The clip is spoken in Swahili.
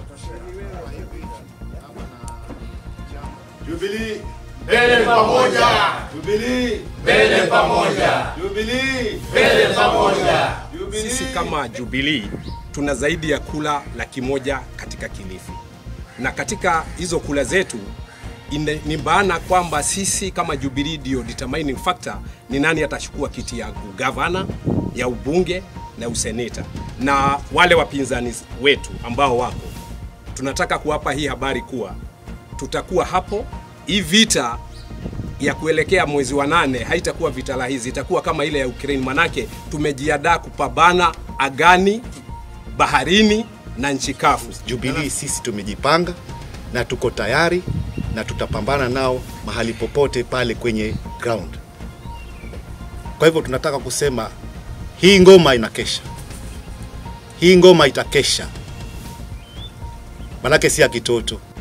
Jubilee Mbele pamoja, Jubilee mbele pamoja, Jubilee mbele pamoja. Jubilee Sisi kama Jubilee tuna zaidi ya kula laki moja katika Kilifi, na katika hizo kula zetu ine- ni maana kwamba sisi kama Jubilee ndio determining factor ni nani atachukua kiti ya ugavana, ya ubunge na useneta, na wale wapinzani wetu ambao wako, tunataka kuwapa hii habari kuwa tutakuwa hapo. Hii vita ya kuelekea mwezi wa nane haitakuwa vita rahisi, itakuwa kama ile ya Ukraine, manake tumejiandaa kupambana agani, baharini na nchi kavu. Jubilee sisi tumejipanga na tuko tayari na tutapambana nao mahali popote pale kwenye ground. Kwa hivyo tunataka kusema hii ngoma inakesha, hii ngoma itakesha, manake si ya kitoto.